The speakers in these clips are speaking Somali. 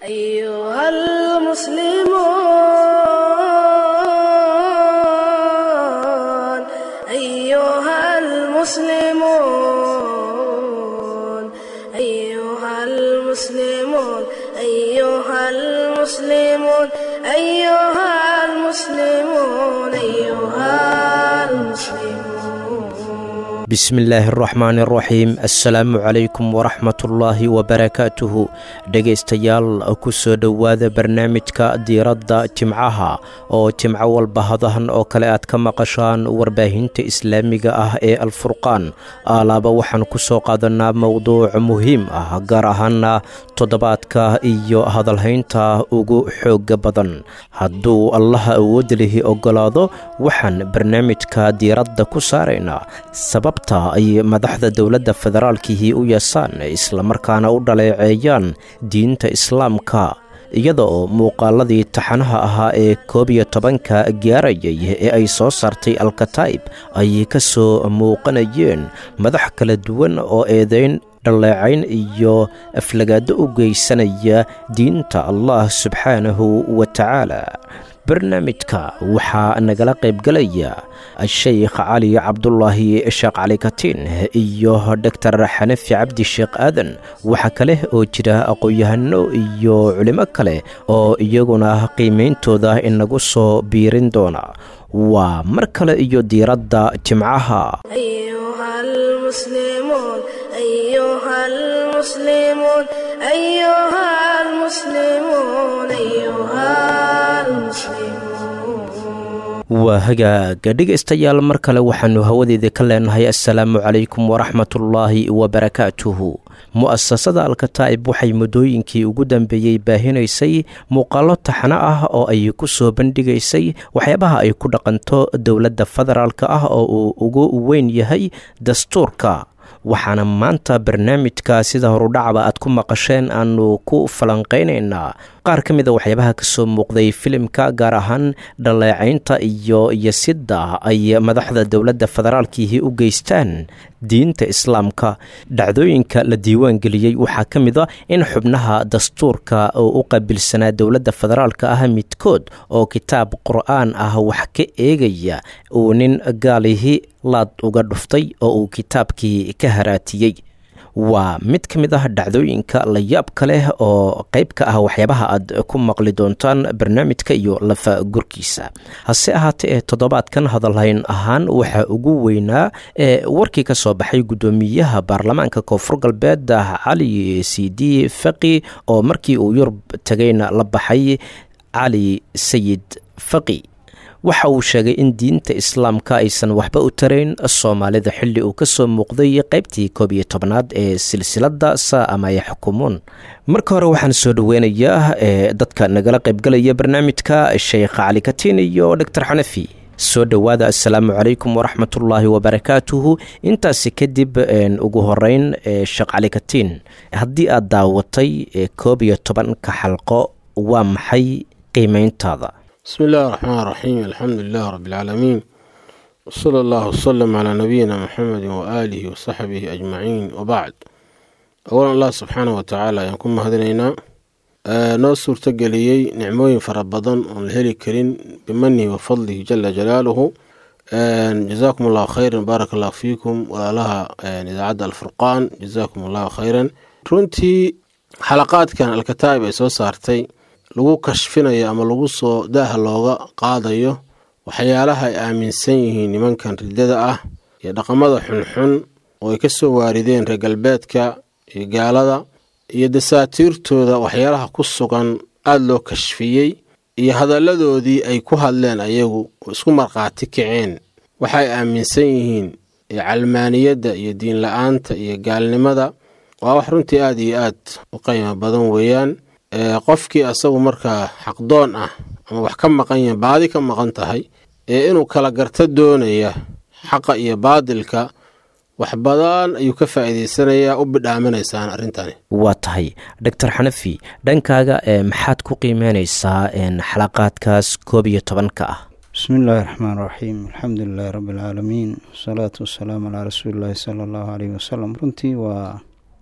أيها المسلمون أيها المسلمون أيها المسلمون أيها المسلمون أيها المسلمون أيها المسلمون bismillaahi araxmaan araxiim assalaamu calaykum waraxmatullaahi wabarakaatuhu dhegaystayaal ku soo dhowaada barnaamijka diiradda jimcaha oo jimco walba hadahan oo kale aad ka maqashaan warbaahinta islaamiga ah ee alfurqaan aalaaba waxaan ku soo qaadanaa mowduuc muhiim ah gaar ahaana toddobaadka iyo hadalhaynta ugu xooga badan hadduu allaha awoodda lihi oggolaado waxaan barnaamijka diiradda ku saaraynaa sababta ay madaxda dowladda federaalkihii u yeesaan islamarkaana u dhaleeceeyaan diinta islaamka iyada oo muuqaaladii taxanaha ahaa ee koob iyo tobanka gaarayay ee ay soo saartay alkataib ay ka soo muuqanayeen madax kala duwan oo eedayn dhaleecayn iyo aflagaado u geysanaya diinta allah subxaanahu wa tacaala barnaamijka waxaa nagala qaybgalaya sheykh cali cabdulaahi sheekh cali katiin iyo doktor xanafi cabdi sheekh aadan waxaa kale oo jira aqoon-yahano iyo culimo kale oo iyaguna qiimeyntooda inagu soo biirin doona waa mar kale iyo diiradda jimcaha أيها المسلمون أيها المسلمون أيها المسلمون أيها المسلمون waa hagaaga dhegaystayaal mar kale waxaannu hawadeeda ka leenahay assalaamu calaykum waraxmatullaahi wabarakaatuhu mu'asasada alkataa'ib waxay muddooyinkii ugu dambeeyey baahinaysay muuqaallo taxno ah oo ay ku soo bandhigaysay waxyaabaha ay ku dhaqanto dowladda federaalka ah oo uu ugu weyn yahay dastuurka waxaana maanta barnaamijka sida horudhacba aad ku maqasheen aanu ku falanqaynaynaa qaar ka mid a waxyaabaha ka soo muuqday filimka gaar ahaan dhaleecaynta iyo yasidda ay madaxda dowladda federaalkiihi u geystaan diinta islaamka dhacdooyinka la diiwaan geliyey waxaa ka mid a in xubnaha dastuurka oo u qaabilsanaa dowladda federaalka ah midkood oo kitaab qur-aan ah wax ka eegaya uu nin gaalihi laad uga dhuftay oo uu kitaabkii ka haraatiyey waa mid ka mid ah dhacdooyinka layaabka leh oo qayb ka ah waxyaabaha aad ku maqli doontaan barnaamijka iyo lafa gurkiisa hase ahaatee ee toddobaadkan hadalhayn ahaan waxaa ugu weynaa ee warkii ka soo baxay guddoomiyaha baarlamaanka koonfur galbeed cali sidi faqi oo markii uu yurub tagayna la baxay cali sayid faqi waxa uu sheegay in diinta islaamka aysan waxba u tarayn soomaalida xilli uu ka soo muuqday qaybtii koob iyo tobnaad ee silsiladda saa ama ay xukumuun marka hore waxaan soo dhoweynayaa ee dadka nagala qaybgalaya barnaamijka sheekh cali katiin iyo doctor xanafi soo dhowaada assalaamu calaykum waraxmatullaahi wabarakaatuhu intaasi kadib ugu horeyn sheekh cali katiin haddii aad daawatay koob iyo tobanka xalqo waa maxay qiimeyntaada بسم الله الرحمن الرحيم الحمد لله رب العالمين وصلى الله وسلم على نبينا محمد وآله وصحبه أجمعين وبعد أولا الله سبحانه وتعالى يكون مهدنينا noo suurtageliyey nicmooyin fara badan oon la heli karin bimanihi wa fadlihi jala jalaaluhu jazaakum allahu khayran baarak allahu fiikum walaalaha idaacadda alfurqaan jazaakum allahu khayran runtii xalaqaadkan alkataa'ib ay soo saartay lagu kashfinayo ama lagu soo daaha looga qaadayo waxyaalaha ay aaminsan yihiin nimankan riddada ah iyo dhaqamada xunxun oo ay ka soo waarideen reer galbeedka iyo gaalada iyo dasaatiirtooda waxyaalaha ku sugan aada loo kashfiyey iyo hadalladoodii ay ku hadleen ayagu oo isku markhaati kaceen waxay aaminsan yihiin calmaaniyadda iyo diin la-aanta iyo gaalnimada waa wax runtii aada iyo aad u qiimo badan weeyaan qofkii asagu markaa xaqdoon ah ama wax ka maqan yahay baadi ka maqan tahay ee inuu kala garto doonaya xaqa iyo baadilka wax badan ayuu ka faa'iidaysanayaa u bidhaaminaysaan arrintani waa tahay doctor xanafi dhankaaga maxaad ku qiimeynaysaa xalaqaadkaas koob iyo tobanka ah bismi illaahi raxmaan raxiim alxamdu lilahi rabbi alcaalamiin wasalaatu wasalaamu calaa rasuuli illaahi sala allahu caleyhi wasalam runtii waa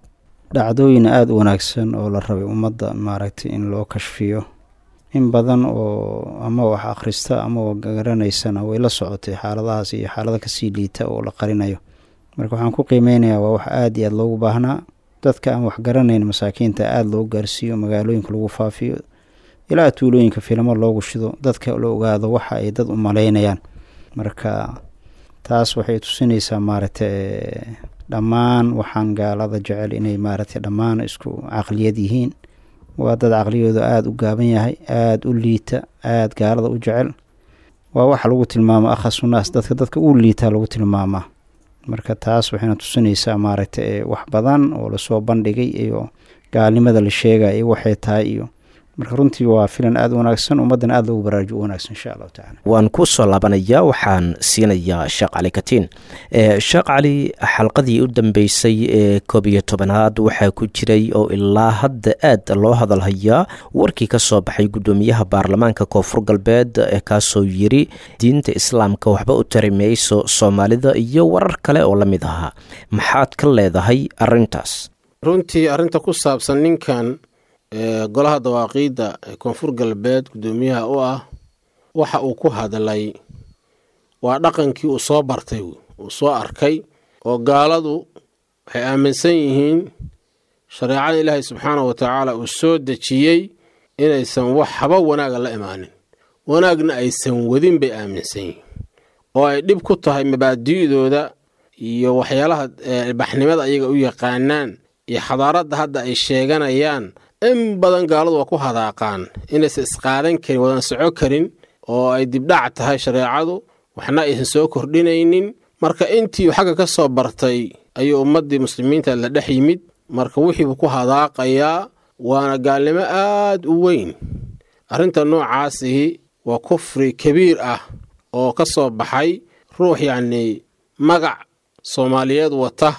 dhacdooyin aada u wanaagsan oo la rabay ummadda maaragtay in loo kashfiyo in badan oo ama wax akhrista ama garanaysana way la socotay xaaladahaas iyo xaalada kasii liita oo la qarinayo marka waxaan ku qiimeynayaa waa wax aada iyo aada loogu baahnaa dadka aan wax garanayn masaakiinta aada loo gaarsiiyo magaalooyinka lagu faafiyo ilaa tuulooyinka filamo loogu shido dadka la ogaado waxa ay dad u malaynayaan marka taas waxay tusinaysaa maaragtay dhammaan waxaan gaalada jecel inay maaragtay dhammaan isku caqliyad yihiin waa dad caqliyooda aada u gaaban yahay aada u liita aada gaalada u jecel waa waxa lagu tilmaama akhasunaas dadka dadka u liitaa lagu tilmaamaa marka taas waxayna tusinaysaa maaragtay wax badan oo lasoo bandhigay iyo gaalnimada la sheegaya iyo waxay tahay iyo marka runtii waa filan aada u wanaagsan ummaddan aada loogu baraarujo u wanaagsan insha allahu tacala waan ku soo laabanayaa waxaan siinayaa sheekh cali katiin sheekh cali xalqadii u dambeysay ee koob iyo tobanaad waxaa ku jiray oo ilaa hadda aad loo hadalhayaa warkii ka soo baxay guddoomiyaha baarlamaanka koonfur galbeed ee kaasoo yiri diinta islaamka waxba u tari mayso soomaalida iyo warar kale oo la mid ahaa maxaad ka leedahay arintaas runtii arrinta ku saabsan ninkan golaha dawaaqiidda ee koonfur galbeed guddoomiyaha u ah waxa uu ku hadlay waa dhaqankii uu soo bartay uu soo arkay oo gaaladu waxay aaminsan yihiin shareecada ilaahay subxaanahu wa tacaala uu soo dejiyey inaysan wax haba wanaaga la imaanin wanaagna aysan wadin bay aaminsan yihiin oo ay dhib ku tahay mabaadi'dooda iyo waxyaalaha baxnimada ayaga u yaqaanaan iyo xadaaradda hadda ay sheeganayaan in badan gaaladu waa ku hadaaqaan inaysan isqaadan karin wadan soco karin oo ay dibdhac tahay shareecadu waxna aysan soo kordhinaynin marka intii xagga ka soo bartay ayuu ummaddii muslimiinta la dhex yimid marka wixiibuu ku hadaaqayaa waana gaalnimo aad u weyn arrinta noocaasihi waa kufri kabiir ah oo ka soo baxay ruux yacnii magac soomaaliyeed wata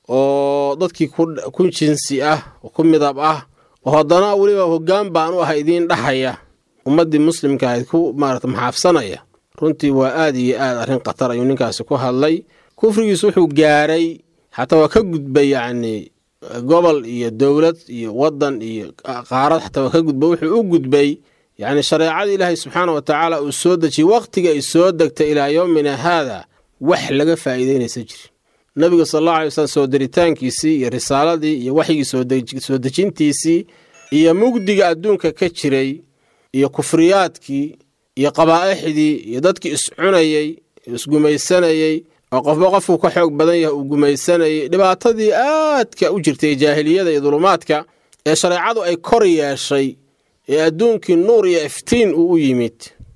oo dadkii ku jinsi ah oo ku midab ah oo haddana weliba hoggaan baan u ah idiin dhahaya ummaddii muslimka ahayd ku maarata maxaafsanaya runtii waa aad iyo aad arrin khatar ayuu ninkaasi ku hadlay kufrigiisu wuxuu gaaray xataa waa ka gudbay yacnii gobol iyo dowlad iyo waddan iyo qaarad xataa waa ka gudbay wuxuu u gudbay yacni shareecadii ilaahay subxaana wa tacaala uu soo dejiyey wakhtiga ay soo degtay ilaa yowmina haada wax laga faa'iidaynaysa jiri nabiga sal allahu alay waslm soo diritaankiisii iyo risaaladii iyo waxyigii soo dejintiisii iyo mugdiga adduunka ka jiray iyo kufriyaadkii iyo qabaa'ixdii iyo dadkii iscunayey isgumaysanayey oo qofba qofku ka xoog badan yahay uu gumaysanayay dhibaatadii aadka u jirtay jaahiliyada iyo dulumaadka ee shareecadu ay kor yeeshay ee adduunkii nuur iyo iftiin uu u yimid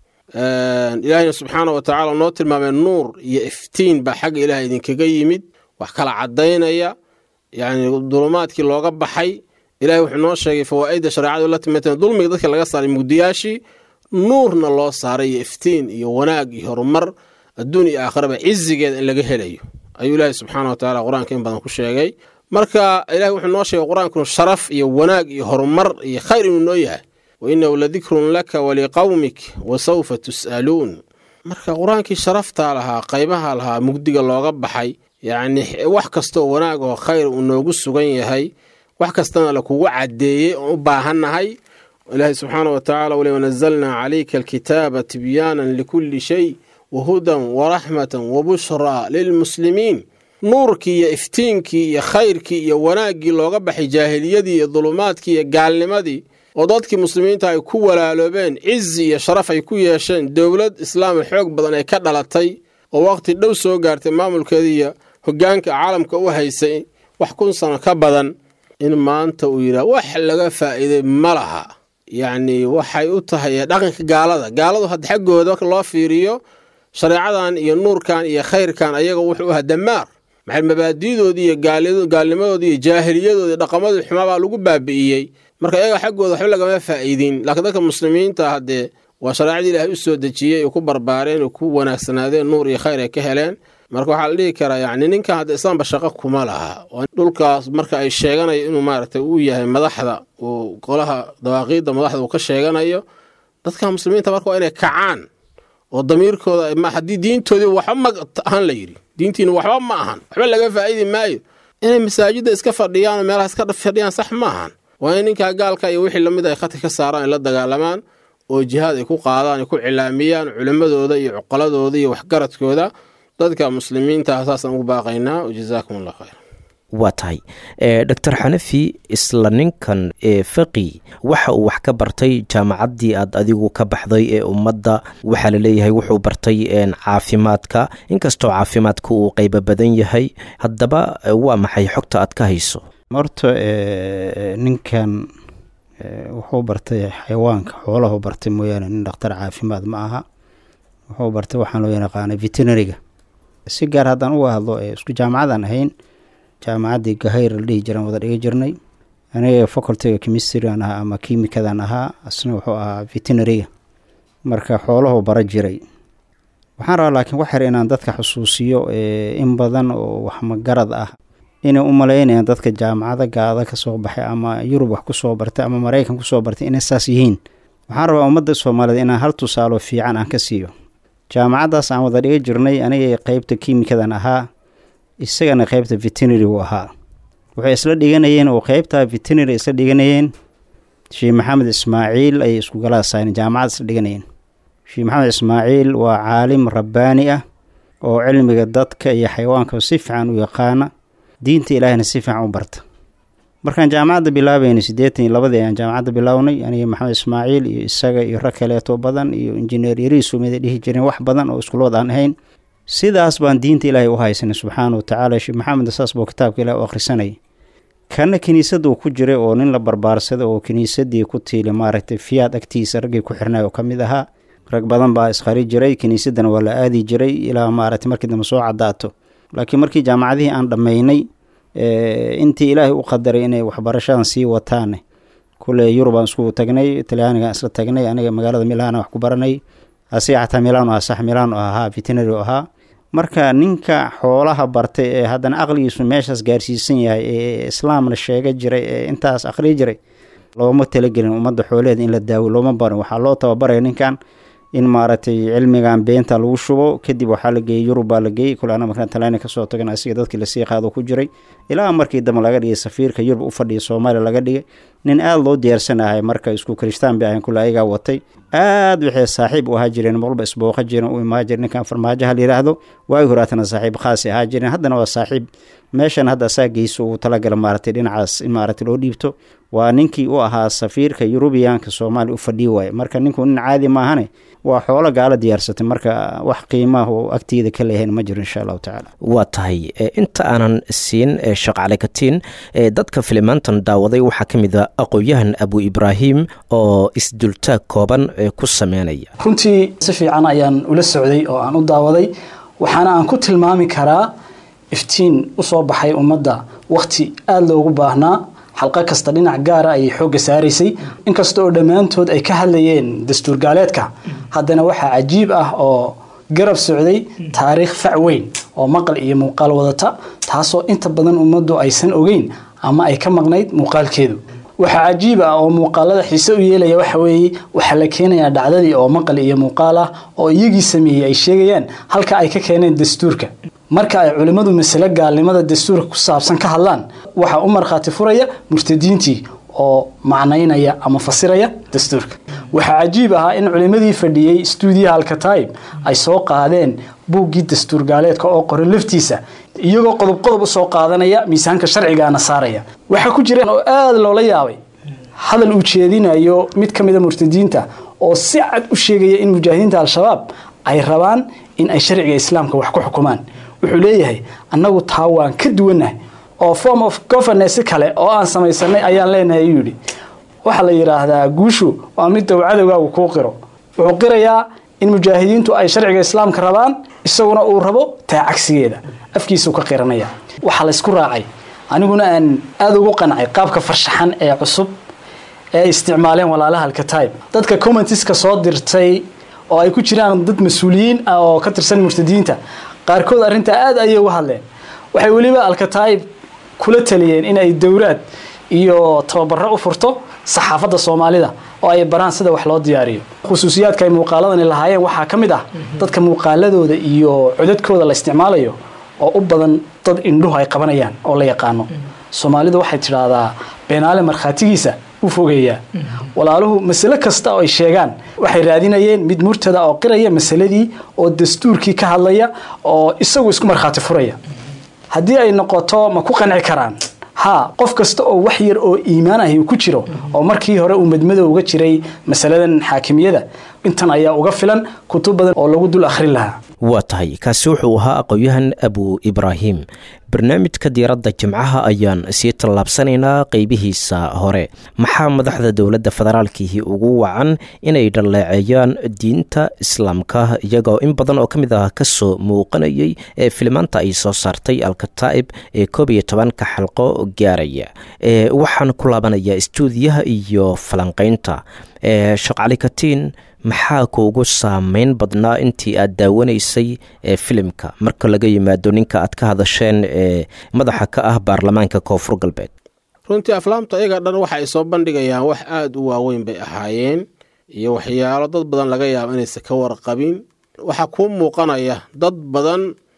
ilaahayna subxaana wa tacala noo tilmaamay nuur iyo iftiin baa xagga ilaah idinkaga yimid wax kala caddaynaya yacni dulumaadkii looga baxay ilahay wuxuu noo sheegay fawaa'idda shareecadu la timateen dulmiga dadka laga saaray mugdiyaashii nuurna loo saaray iyo iftiin iyo wanaag iyo horumar adduun iyo aakhiraba cizigeeda in laga helayo ayuu ilaahay subxaana wa tacala qur-aanka in badan ku sheegay marka ilahay wuxuu noo sheegay qur-aankunu sharaf iyo wanaag iyo horumar iyo khayr inuu noo yahay wa innahu ladikrun laka waliqawmik wa sawfa tus'aluun marka qur-aankii sharaftaa lahaa qaybaha lahaa mugdiga looga baxay yacni wax kastaoo wanaag oo khayr uu noogu sugan yahay wax kastana lakugu caddeeyey oon u baahannahay ilaahay subxaana wa tacala wali wanazalnaa calayka alkitaaba tibyaanan likulli shay wahudan waraxmatan wabushraa lilmuslimiin nuurkii iyo iftiinkii iyo khayrkii iyo wanaaggii looga baxay jaahiliyadii iyo dulumaadkii iyo gaalnimadii oo dadkii muslimiinta ay ku walaaloobeen cizi iyo sharaf ay ku yeesheen dowlad islaama xoog badan ay ka dhalatay oo waqti dhow soo gaartay maamulkeedii iyo hoggaanka caalamka u haysay wax kun sano ka badan in maanta uu yidhaah wax laga faa'iiday ma laha yacnii waxay u tahay dhaqanka gaalada gaaladu hadda xaggooda marka loo fiiriyo shareecadan iyo nuurkan iyo khayrkan ayaga wuxuu ahaa damaar maxay mabaadi'doodii iyo gaalnimadoodii iyo jaahiliyadoodii dhaqamadii xumaabaa lagu baabi'iyey marka iyaga xaggooda waxba lagama faa'iidin laakiin dadka muslimiinta haddee waa shareecadii ilaahay u soo dejiyey oo ku barbaareen oo ku wanaagsanaadeen nuur iyo khayr ay ka heleen marka waxaa la dhihi karaa yacni ninkan hadda islaamba shaqo kuma laha dhulkaas marka ay sheeganayo inuu maaragtay uu yahay madaxda uu golaha dawaaqiidda madaxda uu ka sheeganayo dadka muslimiinta marka waa inay kacaan oo damiirkooda haddii diintoodii waxba ma ahan la yidhi diintiina waxba ma ahan waxba laga faa'iidi maayo inay masaajidda iska fadhiyaan oo meelaha iska fadhiyaan sax ma ahan waa in ninkaa gaalka iyo wixii lamid ay khadka ka saaraan ay la dagaalamaan oo jihaad ay ku qaadaan ay ku cilaamiyaan culimmadooda iyo cuqaladooda iyo waxgaradkooda dadka muslimiinta saasaan ugu baaqaynaa wajazaakum allah khayr waa tahay doctor xanafi isla ninkan faqi waxa uu wax ka bartay jaamacaddii aad adigu ka baxday ee ummadda waxaa laleeyahay wuxuu bartay caafimaadka inkastoo caafimaadka uu qeybo badan yahay haddaba waa maxay xogta aad ka hayso horta ninkan wuxuu bartay xayawaanka xoolahu bartay mooyaane nin dhakhtar caafimaad ma aha wuxuu bartay waxaan loo yaqaana veterinariga si gaar haddaan uga hadlo isku jaamacadaan ahayn jaamacaddii gahayr la dhihi jiraan wada dhiga jirnay aniga facultyga chemistrygan ahaa ama kimikadan ahaa asna wuxuu ahaa veterinariga marka xoolahu bara jiray waxaan rabaa laakiin wax yar inaan dadka xusuusiyo in badan oo waxmagarad ah inay u malaynayaan dadka jaamacada gaada kasoo baxay ama yurub wax kusoo bartay ama maraykan kusoo bartay inay saas yihiin waxaan rabaa ummadda soomaaliyeed inaan hal tusaalo fiican aan ka siiyo jaamacaddaas aan wada dhiga jirnay aniga qeybta kimikadan ahaa isagana qeybta veterinary uu ahaa waxay isla dhiganayeen oo qeybta veterinary isla dhiganayeen sheekh maxamed ismaaciil ayay isku galaasayn jaamacad isla dhiganayeen sheekh maxamed ismaaciil waa caalim rabbaani ah oo cilmiga dadka iyo xayawaanka si fiican u yaqaana diinta ilaahina si fiican u barta markaan jaamacadda bilaabayna siddeetan iyo labadii ayaan jaamacadda bilownay aniga maxamed ismaaciil iyo isaga iyo rag kaleeto badan iyo injineer yariisu miday dhihi jireen wax badan oo iskulood aan ahayn sidaas baan diinta ilaahay u haysanay subxaana wa tacaala sheekh maxamed saas buu kitaabka ilahi u akhrisanayay kana kiniisaduu ku jiray oo nin la barbaarsaday oo kiniisadii ku tiili maaragtay fiyaad agtiisa raggii ku xirnay oo ka mid ahaa rag badan baa isqari jiray kiniisadana waa la aadi jiray ilaa maaragtay markii dambe soo cadaato laakiin markii jaamacadihii aan dhammaynay intii ilaahay u qadaray inay waxbarashadan sii wataane kule yurubaan isku tagnay talyaanigaan isla tagnay aniga magaalada milaana wax ku baranay asiga xataa milaano ah sax milaano ahaa veterinary ahaa marka ninka xoolaha bartay ee haddana aqligiisu meeshaas gaarsiisan yahay ee islaamna sheega jiray ee intaas aqriyi jiray looma talagelin ummadda xoolaheeda in la daawo looma barin waxaa loo tababaraya ninkan in maaragtay cilmigan beenta lagu shubo kadib waxaa la geeyey yurub baa la geeyey kule ana markaan talyaani kasoo tagan asiga dadkii lasii qaado ku jiray ilaa markii dambe laga dhigay safiirka yurub u fadhiya soomaaliya laga dhigay nin aada loo diyaarsanahay marka isku kristaan bay ahayn kule ayagaa watay aada waxay saaxiib u ahaa jireen walba isbooqa jireen u imaa jire ninkan farmaajaha la yidhaahdo waagi horaatana saaxiib khaasi ahaa jireen haddana waa saaxiib meeshan hadda asaa geyso uu talagala maaragtay dhinacaas in maaragtay loo dhiibto waa ninkii u ahaa safiirka yurubiyaanka soomaaliya u fadhii waaye marka ninku nin caadi maahane waa xoolo gaala diyaarsatay marka wax qiimaah oo agteeda ka leeyahayn ma jiro insha allahu tacaala waa tahay inta aanan siin shaqcale katiin dadka filimaantan daawaday waxaa ka mid a aqoon-yahan abu ibraahim oo isdultaag kooban ku sameynaya runtii si fiican ayaan ula socday oo aan u daawaday waxaana aan ku tilmaami karaa iftiin usoo baxay ummadda wakhti aada loogu baahnaa xalqo kasta dhinac gaara ayay xoogga saaraysay inkasta oo dhammaantood ay ka hadlayeen dastuur gaaleedka haddana waxaa cajiib ah oo garab socday taariikh fac weyn oo maqal iyo muuqaal wadata taasoo inta badan ummaddu aysan ogeyn ama ay ka maqnayd muuqaalkeedu waxaa cajiib ah oo muuqaalada xiise u yeelaya waxa weeye waxaa la keenayaa dhacdadii oo maqal iyo muuqaal ah oo iyagii sameeyey ay sheegayaan halka ay ka keeneen dastuurka marka ay culimmadu masale gaalnimada dastuurka ku saabsan ka hadlaan waxaa u markhaati furaya murtadiintii oo macnaynaya ama fasiraya dastuurka waxaa cajiib ahaa in culimmadii fadhiyey stuudiyaha alkataib ay soo qaadeen buuggii dastuur gaaleedka oo qoran laftiisa iyagoo qodob qodob usoo qaadanaya miisaanka sharcigaana saaraya waxaa ku jira oo aada loola yaabay hadal uu jeedinayo mid ka mida murtadiinta oo si cad u sheegaya in mujaahidiinta al-shabaab ay rabaan in ay sharciga islaamka wax ku xukumaan wuxuu leeyahay annagu taa waan ka duwannahay oo form of governance kale oo aan samaysanay ayaan leenahay ayuu yidhi waxaa la yidhaahdaa guushu waa midda uu cadowgaagu kuu qiro wuxuu qirayaa in mujaahidiintu ay sharciga islaamka rabaan isaguna uu rabo taa cagsigeeda afkiisuu ka qiranaya waxaa laysku raacay aniguna aan aada ugu qancay qaabka farshaxan ee cusub ee isticmaaleen walaalaha alkataib dadka commentiska soo dirtay oo ay ku jiraan dad mas-uuliyiin ah oo ka tirsan murtadiinta qaarkood arrintaa aada ayay uga hadleen waxay weliba alkataib kula taliyeen in ay dowlaad iyo tababaro u furto saxaafadda soomaalida oo ay baraan sida wax loo diyaariyo khusuusiyaadka ay muuqaaladani lahaayeen waxaa ka mid ah dadka muuqaaladooda iyo codadkooda la isticmaalayo oo u badan dad indhuhu ay qabanayaan oo la yaqaano soomaalidu waxay tidhaahdaa beenaale markhaatigiisa u fogeeyaa walaaluhu masale kasta oo ay sheegaan waxay raadinayeen mid murtada oo qiraya masaladii oo dastuurkii ka hadlaya oo isagu isku markhaati furaya haddii ay noqoto ma ku qanci karaan haa qof kasta oo wax yar oo iimaan ahi uu ku jiro oo markii hore uu madmadow uga jiray masaladan xaakimiyada intan ayaa uga filan kutub badan oo lagu dul akhrin lahaa waa tahay kaasi wuxuu ahaa aqoon-yahan abu ibraahim barnaamijka diiradda jimcaha ayaan sii tallaabsanaynaa qeybihiisa hore maxaa madaxda dowladda federaalkiihi ugu wacan inay dhaleeceeyaan diinta islaamka iyagoo in badan oo ka mid ah kasoo muuqanayay ee filimaanta ay soo saartay alkataa'ib ee koob iyo tobanka xalqo gaaraya waxaan ku laabanayaa istuudiyaha iyo falanqeynta sheekh cali katiin maxaa kuugu saameyn badnaa intii aad daawanaysay ee filimka marka laga yimaado ninka aad ka hadasheen ee madaxa ka ah baarlamaanka koonfur galbeed runtii aflaamta iyaga dhan waxa ay soo bandhigayaan wax aada u waaweyn bay ahaayeen iyo waxyaalo dad badan laga yaabo inaysan ka warqabin waxaa kuu muuqanaya dad badan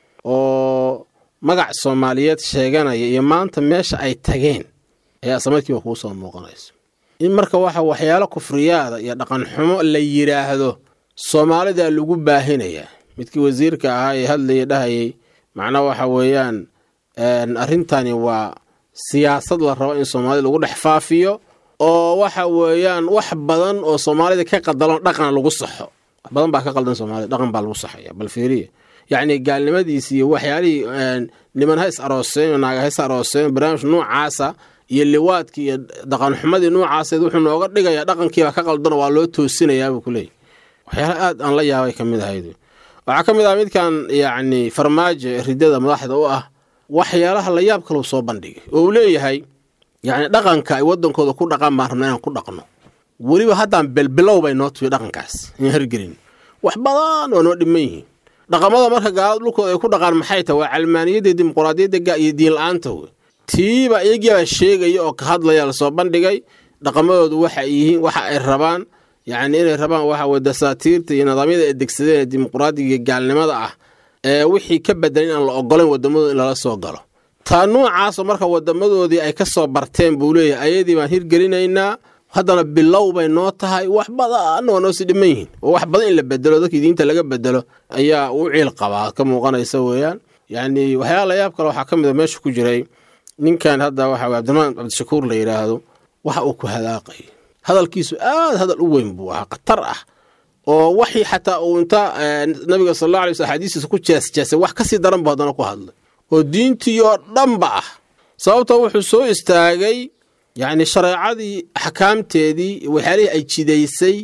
oo magac soomaaliyeed sheeganaya iyo maanta meesha ay tageen ayaa samadkiiba kuu soo muuqanaysa in marka waxa waxyaalo kufriyaada iyo dhaqan xumo la yidhaahdo soomaalida lagu baahinayaa midkii wasiirka ahaa ee hadlaya dhahayay macnaa waxa weeyaan arrintani waa siyaasad la rabo in soomaalida lagu dhex faafiyo oo waxa weeyaan wax badan oo soomaalida ka qadalan dhaqan lagu saxo wax badan baa ka qaldan soomaalida dhaqan baa lagu saxaya bal fiiriya yacni gaalnimadiisi iyo waxyaalihii niman ha is arooseen naaga ha is arooseen barnaamij noocaasa iyo liwaadkii iyo dhaqanxumadii noocaaseed wuxuu nooga dhigayaa dhaqankiiba ka qaldano waa loo toosinayaabuu ku leeyay waxyaala aad aan la yaabay ka mid ahayd waxaa ka mid ah midkan yacni farmaajo ridada madaxda u ah waxyaalaha la yaab kaleu soo bandhigay oo uu leeyahay yacni dhaqanka ay waddankooda ku dhaqan baan rabna inaan ku dhaqno weliba haddaan belbilow bay noo tuyo dhaqankaas in hergelin wax badan waa noo dhiman yihiin dhaqamada marka gaalada dhulkooda ay ku dhaqaan maxay tahay waa calmaaniyadda dimuquraadiyadda iyo diin la-aanta wey tiiba iyagiibaa sheegaya oo ka hadlaya lasoo bandhigay dhaqamadoodu waxa ay yihiin waxa ay rabaan yacni inay rabaan waxa weye dasaatiirta iyo nidaamyada ay degsadeen ee dimuquraadiga iyo gaalnimada ah ee wixii ka bedelan inaan la ogolayn waddamadooda in lala soo galo taa noocaasoo marka wadamadoodii ay ka soo barteen buu leeyahay ayadii baan hirgelinaynaa haddana bilow bay noo tahay wax badan waa noo sii dhiman yihiin oo wax badan in la bedelo dadkii diinta laga bedelo ayaa u ciil qabaa ka muuqanaysa weeyaan yacni waxyaala layaab kale waxaa ka mid a meesha ku jiray ninkan hadda waxa weye cabdiramaan cabdishakuur la yidhaahdo waxa uu ku hadaaqay hadalkiisu aad hadal u weyn buu ahaa khatar ah oo waxii xataa uu inta nabiga sal alla alay sl axaadiistiisa ku jeesjeesay wax kasii daran buu haddana ku hadlay oo diintii oo dhanba ah sababtoo wuxuu soo istaagay yacni shareecadii axkaamteedii waxyaalihii ay jidaysay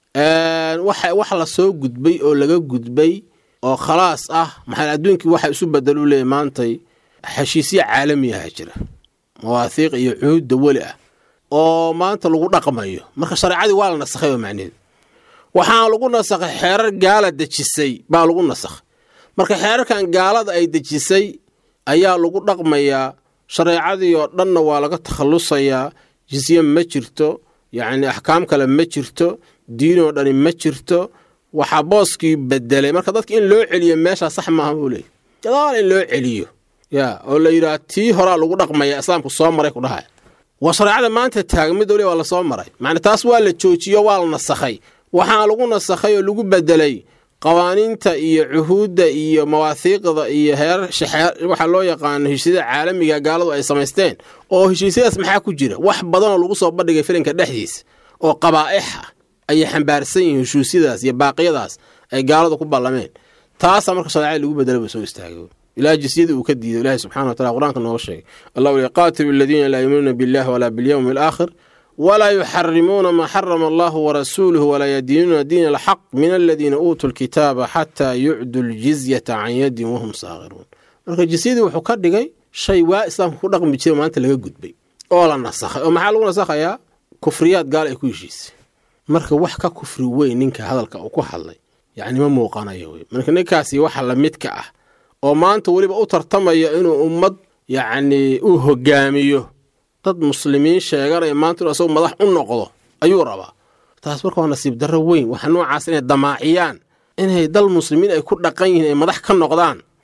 wax la soo gudbay oo laga gudbay oo khalaas ah maxaa adduunkii waxa isu bedel u leeyahy maantay heshiisya caalamiyaha jira mawaahiiq iyo cuhuudda weli ah oo maanta lagu dhaqmayo marka shareecadii waa la nasakhay oo macneheedu waxaana lagu nasakhay xeerar gaala dejisay baa lagu nasakhay marka xeerarkan gaalada ay dejisay ayaa lagu dhaqmayaa shareecadii oo dhanna waa laga takhallusayaa jisye ma jirto yacni axkaam kale ma jirto diinoo dhani ma jirto waxaa booskii bedelay marka dadka in loo celiyo meeshaa sax maaha buu leeyay gadaal in loo celiyo yaa oo la yidhaha tii horaa lagu dhaqmaya islaamku soo maray ku dhahaya waa shareecada maanta taagmid ole waa la soo maray macna taas waa la joojiyo waa la nasakhay waxaa lagu nasakhay oo lagu bedelay qawaaniinta iyo cuhuudda iyo mawaahiiqda iyo heerar waxaa loo yaqaano heshiisyada caalamiga gaaladu ay samaysteen oo heshiisyadaas maxaa ku jira wax badanoo lagu soo bandhigay filinka dhexdiisa oo qabaa'ix ah ayay xambaarsan yihiin heshiisyadaas iyo baaqyadaas ay gaaladu ku ballameen taasaa marka shareecada lagu bedela ba soo istaagay ilaa jisyadii uu ka diiday ilahi subxana wa tacala qur-aanka nooga sheegay allah uli qaatilu aladiina laa yuminuuna billahi walaa bilyowmi alaakhir walaa yuxarimuuna maa xarama allahu warasuuluhu walaa yadiinuuna diina alxaq min aladiina uutuu lkitaaba xataa yucdu ljizyata can yadin wahum saakhiruun marka jisyadii wuxuu ka dhigay shay waa islaamka ku dhaqmi jira maanta laga gudbay oo la nasakhay oo maxaa lagu nasakhayaa kufriyaad gaal ay ku heshiisay marka wax ka kufri weyn ninka hadalka uu ku hadlay yacni ma muuqanayo wey marka ninkaasi waxa lamidka ah oo maanta weliba u tartamaya inuu ummad yacni uu hogaamiyo dad muslimiin sheeganaya maanta inuu asagu madax u noqdo ayuu rabaa taas marka waa nasiib darro weyn waxa noocaas inay damaaciyaan inay dal muslimiin ay ku dhaqan yihiin ay madax ka noqdaan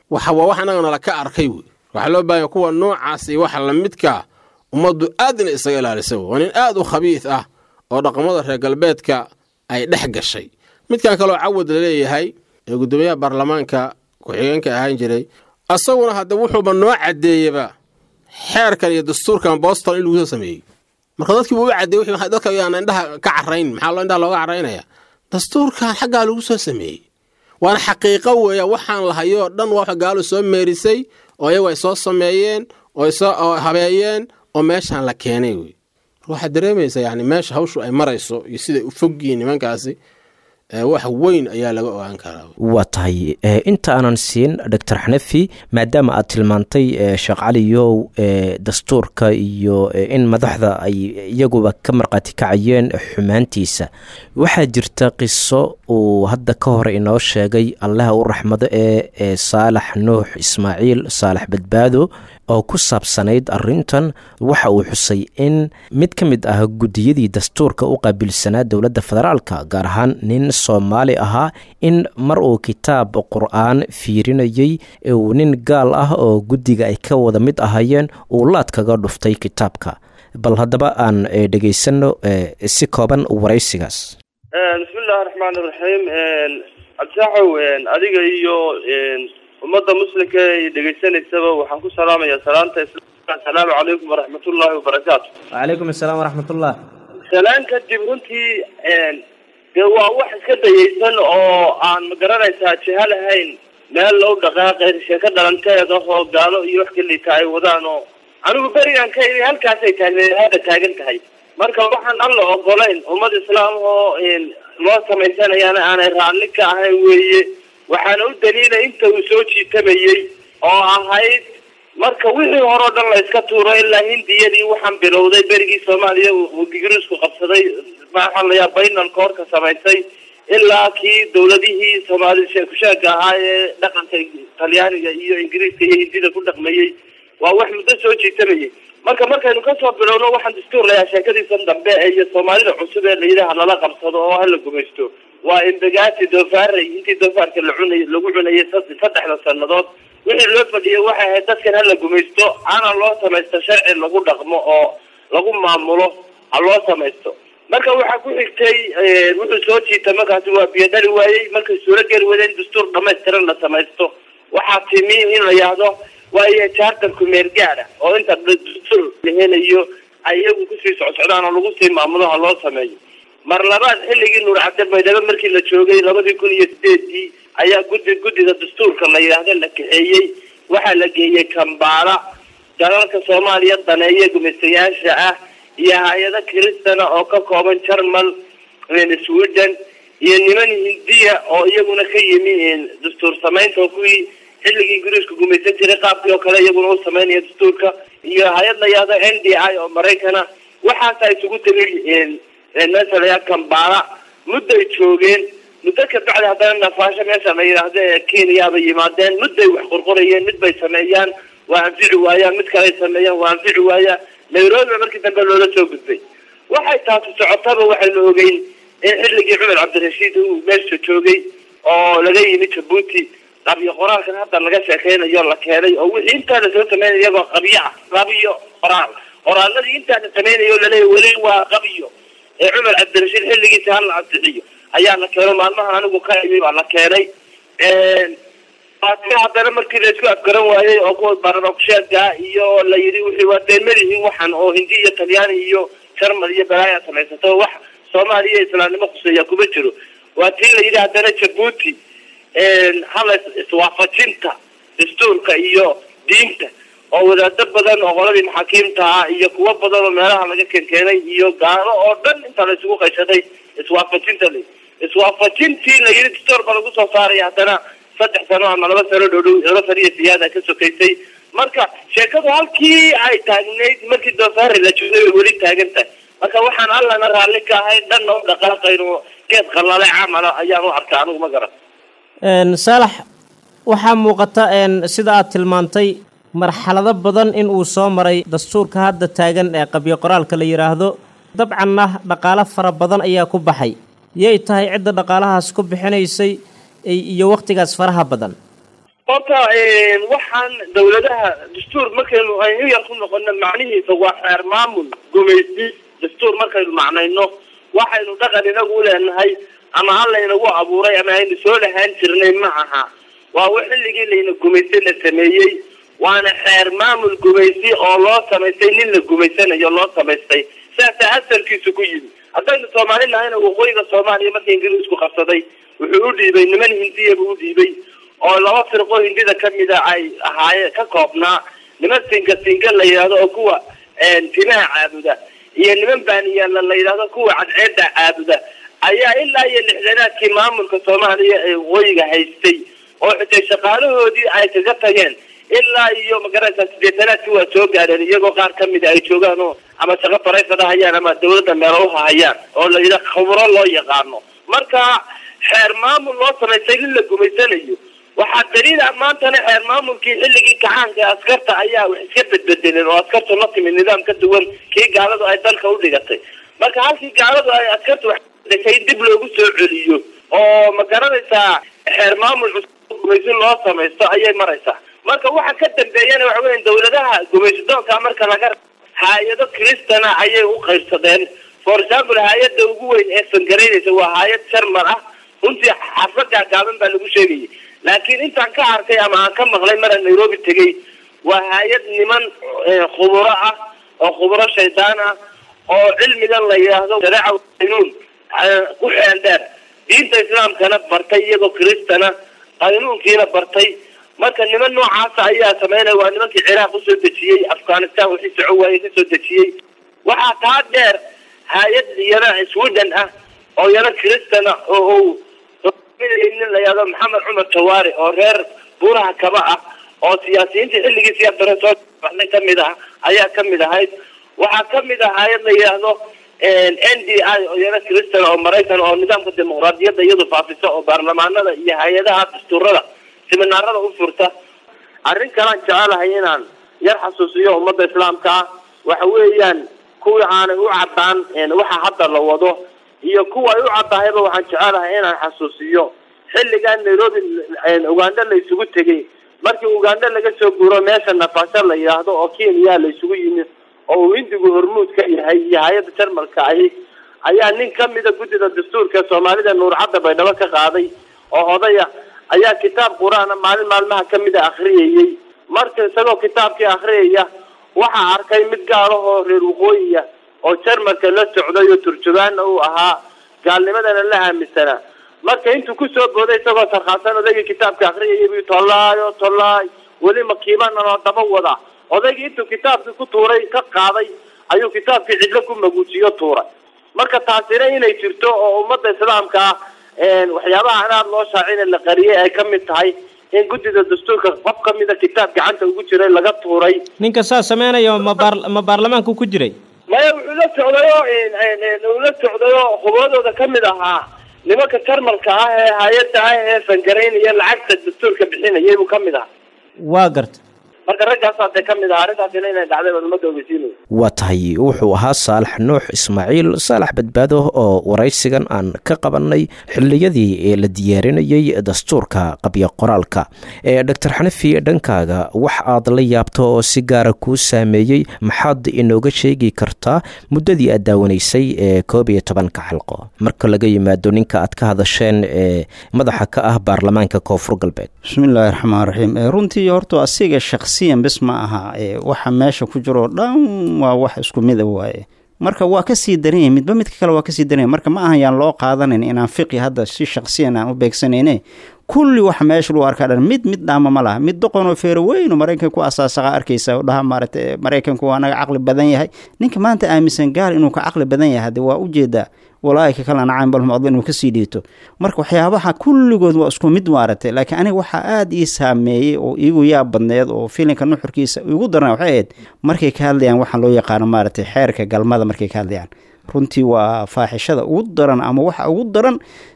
waxa waa wax annagana la ka arkay wey waxaa loo baahanya kuwa noocaas iyo waxa lamidkaa ummaddu aad inay isaga ilaalisa wey waa nin aad u khabiis ah oo dhaqamada reer galbeedka ay dhex gashay midkan kaloo cawad la leeyahay ee guddoomiyaha baarlamaanka ku-xigeenka ahaan jiray asaguna hadda wuxuuba noo caddeeyaba xeerkan iyo dastuurkan boston in lagu soo sameeyey marka dadkiiba u caddeey wixii dadka yaan indhaha ka carrayn maxaa loo indhaha looga carraynaya dastuurkan xaggaa lagu soo sameeyey waana xaqiiqo weeya waxaan lahayoo dhan waa wax gaalo soo meerisay oo iyagu ay soo sameeyeen oo soo habeeyeen oo meeshaan la keenay wey waxaad dareemaysaa yani meesha hawshu ay marayso iyo siday u fogyihiin nimankaasi wax weyn ayaa laga ogaan karaa waa tahay inta aanan siin doctor xanafi maadaama aad tilmaantay sheekh caliyow dastuurka iyo in madaxda ay iyaguba ka markhaati kacayeen xumaantiisa waxaa jirta qiso uu hadda ka hore inoo sheegay allaha u raxmado ee saalax nuux ismaaciil saalax badbaado oo ku saabsanayd arintan waxa uu xusay in mid ka mid ah guddiyadii dastuurka u qaabilsanaa dowladda federaalka gaar ahaan nin soomaali ahaa in mar uu kitaab qur-aan fiirinayey uu nin gaal ah oo guddiga ay ka wada mid ahayeen uu laad kaga dhuftay kitaabka bal haddaba aan dhegaysanno si kooban waraysigaas bismillahi raxmaan iraxiim cabdisaaxow adiga iyo ummadda muslimka ee dhegaysanaysaba waxaan ku salaamayaa salaanta islaamka assalaamu calaykum waraxmatullaahi wabarakaatu wacalaykum assalaam waraxmatullah salaan kadib runtii dee waa wax iska dayaysan oo aan magaranaysaa jiha lahayn meel low dhaqaaqay sheeko dhalanteeda oo gaalo iyo wax kaliita ay wadaan oo anigu berigan ka ini halkaasay taagneed hadda taagan tahay marka waxaan alla ogolayn ummad islaam oo loo samaysanayaana aanay raalli ka ahayn weeye waxaana u daliila inta uu soo jiitamayey oo ahayd marka wixii hore o dhan la iska tuuro ilaa hindiyadii waxaan bilowday berigii soomaaliya uu ingiriisku qabsaday maxaa layaa baynalka horka samaysay ilaa kii dawladihii soomaali sheekusheega ahaa ee dhaqanka talyaaniga iyo ingiriiska iyo hindida ku dhaqmayey waa wax muddo soo jiitamayay marka markaynu kasoo bilowno waxaan dastuur layaa sheekadiisan dambe iyo soomaalida cusub ee layidhaha lala qabsado oo hala gumaysto waa imbagaati doofaarey intii doofaarka la cunay lagu cunayay saddexda sannadood wixii loo fadhiyay waxay ahayd dadkan hala gumaysto hana loo samaysto sharci lagu dhaqmo oo lagu maamulo ha loo samaysto marka waxaa ku xigtay wuxuu soo jiita markaasi waa biyo dhali waayey markay suuro geli wada in dastuur dhamaystiran la samaysto waxaa timi in la yahdo waayo charterku meel gaada oo inta dastuur la helayo ay iyagu kusii socsocdaan oo lagu sii maamulo ha loo sameeyo mar labaad xilligii nuur cabdi baydhabo markii la joogay labadii kun iyo sideedii ayaa guddi guddida dastuurka la yidhaahdo la kaxeeyey waxaa la geeyey kambaala dalalka soomaaliya daneeye gumaystayaasha ah iyo hay-ado kiristana oo ka kooban jarmal sweden iyo niman hindiya oo iyaguna ka yimi dastuur samaynta oo kuwii xilligii ingiriisku gumaysan jiray qaabkii oo kale iyaguna u samaynaya dastuurka iyo hay-ad la yihahdo n d i oo maraykana waxaasa isugu tegay meesha layaa kambaala mudday joogeen muddo kabacdi haddana nafaasho meesha la yidhaahdo ee kenya bay yimaadeen mudday wax qorqorayeen mid bay sameeyaan waa anfici waayaan mid kaley sameeyaan waa anfici waaya nairobi markii dambe loola soo gudbay waxay taasi socotaba waxaynu ogeyn in xilligii cumar cabdirashiid uu meesha joogay oo laga yimi jabuuti qabyo qoraalkan hadda laga sheekeynayo la keenay oo wixii intaa lasoo sameynay iyagoo qabyo ah qabyo qoraal qoraaladii intaa la sameynayo laleeya weli waa qabyo ee cumar cabdirashiid xilligiisa hala ansixiyo ayaa la keeno maalmahan anigu ka imi baa la keenay haddana markii la isku afgaran waayey oo kuwa baranogsheega iyo la yidhi wixii waa deen malihiin waxan oo hindi iyo talyaani iyo jarmal iyo balaaya samaysato wax soomaaliya islaamnimo khuseeya kuma jiro waa tii la yidhi haddana jabuuti hala iswaafajinta dastuurka iyo diinta oo wadaado badan oo qoladii maxaakiimta ah iyo kuwo badan oo meelaha laga keenkeenay iyo gaalo oo dhan inta la isugu qayshaday iswaafajinta la iswaafajintii la yidhi dastuur ba lagu soo saaraya haddana saddex sano ama laba sano dhodhow laba sano iyo siyaada ka sokaysay marka sheekadu halkii ay taagnayd markii doofaari la joogay way weli taagan tahay marka waxaan allana raalli ka ahay dhanna u dhaqaaqayno geed qalale camala ayaan u arkaa anigu ma garan saalax waxaa muuqata sida aad tilmaantay marxalado badan in uu soo maray dastuurka hadda taagan ee qabyo qoraalka la yidhaahdo dabcanna dhaqaalo fara badan ayaa ku baxay yay tahay cidda dhaqaalahaas ku bixinaysay iyo wakhtigaas faraha badan horta waxaan dawladaha dastuur markaynu aynu yar ku noqono macnihiisa waa xeer maamul gumaysi dastuur markaynu macnayno waxaynu dhaqan inagu leenahay ama halaynagu abuuray ama aynu soo lahaan jirnay ma aha waa w xilligii layna gumaystay la sameeyey waana xeer maamul gumaysi oo loo samaystay nin la gumaysanayo loo samaystay saasaa asalkiisu ku yimi haddaynu soomaali nahayna waqooyiga soomaaliya marka ingiriisku qabsaday wuxuu u dhiibay niman hindiya buu u dhiibay oo laba firqo hindida kamida ay ahaayeen ka koobnaa niman singa singa la yidhahdo oo kuwa timaha caabuda iyo niman baaniyaala la yidhahdo kuwa cadceeda caabuda ayaa ilaa iyo lixdanaadkii maamulka soomaaliya ee waqooyiga haystay oo xitay shaqaalahoodii ay kaga tageen ilaa iyo magaraysaa sideetanaadkii waa soo gaareen iyagoo qaar kamida ay joogaan oo ama shaqo faraysada hayaan ama dawladda meelo uhahayaan oo la yidha khubro loo yaqaano marka xeer maamul loo samaystay nin la gumaysanayo waxaa daliila maantana xeer maamulkii xilligii gacaanka ee askarta ayaa wax iska bedbedeleen oo askartu la timi nidaam ka duwan kii gaaladu ay dalka u dhigatay marka halkii gaaladu ay askartu wax dhashay dib loogu soo celiyo oo ma garanaysaa xeer maamul cusub gumaysi loo samaysto ayay maraysaa marka waxa ka dambeeyana waxa weya dawladaha gumaysidoonka marka laga hay-ado cristana ayay u qaybsadeen for example hay-ada ugu weyn ee fangaraynaysa waa hay-ad sharmar ah runtii xarfad gaagaaban baa lagu sheegayay laakiin intaan ka arkay ama aan ka maqlay maraan nairobi tegay waa hay-ad niman khuburo ah oo khuburo shaydaan ah oo cilmigan la yidhaahdo shareeca qaynuun ku xeel dheer diinta islaamkana bartay iyagoo kristana qaynuunkiina bartay marka niman noocaasa ayaa sameynaya waa nimankii ciraaq usoo dejiyey afghanistan wixii soco waaye kasoo dejiyey waxaa taa dheer hay-ad yana sweden ah oo yana kristana oo nin la yihahdo maxamed cumar tawaari oo reer buuraha kaba ah oo siyaasiyiintii xilligii siyaad dare soo baxnay kamid ah ayaa kamid ahayd waxaa kamid ah hay-ad la yidhaahdo n d i oo yana kristan oo maraykan oo nidaamka dimuqraadiyadda iyadu faafisa oo baarlamaanada iyo hay-adaha dastuurada siminaarada u furta arrin kalaan jecelahay inaan yar xasuusiyo ummadda islaamka ah waxa weeyaan kuwii aanay u caddaan waxa hadda la wado iyo kuwa ay u caddahayba waxaan jecelahay inaan xasuusiyo xilligan nairobi uganda la isugu tegay markii uganda laga soo guuro meesha nafasho la yidhaahdo oo kenya la isugu yimi oo uu hindigu hormuud ka yahay iyo hay-adda jarmalka ahi ayaa nin kamida guddida dastuurka soomaalida nuurcadda baydhabo ka qaaday oo odaya ayaa kitaab qur-aana maalin maalmaha kamida akriyayey marka isagoo kitaabkii akriyaya waxaa arkay mid gaalahoo reer waqooyiya oo jarmalka la socday oo turjubaana uu ahaa gaalnimadana la aaminsanaa marka intuu kusoo booday isagoo sarkaasan odaygii kitaabka akriyayay bu tollaayo tollaay weli makiibananoo daba wada odaygii intuu kitaabkii ku tuuray ka qaaday ayuu kitaabkii cidlo ku maguujiyo tuuray marka taasina inay jirto oo ummadda islaamka ah waxyaabaha aan aada loo shaacina la qariyay ay kamid tahay in guddida dastuurka qof kamida kitaab gacanta ugu jiray laga tuuray ninka saa sameynayo ma baar ma baarlamaanku ku jiray maya wuxuu la socdayo uu la socdayo khubradooda kamid ahaa nimanka jarmalka ah ee hay-adda ah ee fangaraynaya lacagta dastuurka bixinayay buu kamid ahaa waa garta marka raggaasaa dee kamid aha arrintaasina inay dhacday baan ummadda ogeysiinaya waa tahay wuxuu ahaa saalax nuux ismaaciil saalax badbaado oo waraysigan aan ka qabannay xilliyadii ee la diyaarinayey dastuurka qabyo qoraalka ee doctor xanafi dhankaaga wax aad la yaabto oo si gaara kuu saameeyey maxaad inooga sheegi kartaa muddadii aad daawanaysay ee koob iyo tobanka xalqo marka laga yimaado ninka aad ka hadasheen ee madaxa ka ah baarlamaanka koonfur galbeed bismillaahi raxmaan raxiim runtii horta asiga shaksiyan bis ma aha waxa meesha ku jiroo dhan waa wax isku mida waaye marka waa kasii daranya midba midka kale waa kasii daranya marka ma ahan yaan loo qaadanan inaan fiqi hadda si shaksiyan aan u beegsanayne kulli wax meesha lagu arkaa dhan mid mid dhaama ma laha mid doqonoo feero weynu maraykanka ku asaasaqa arkaysa oo dhaha maarata maraykanku waa naga caqli badan yahay ninka maanta aaminsan gaal inuu ka caqli badan yahay hadde waa ujeedaa walaaika kalena caynbalhum adla inuu kasii dhiito marka waxyaabaha kulligood waa isku mid maaragtay laakiin aniga waxaa aada ii saameeyey oo iigu yaab badneed oo filinka nuxurkiisa igu daran waxay ahayd markay ka hadlayaan waxaa loo yaqaano maaragtay xeerka galmada markay ka hadlayaan runtii waa faaxishada ugu daran ama waxa ugu daran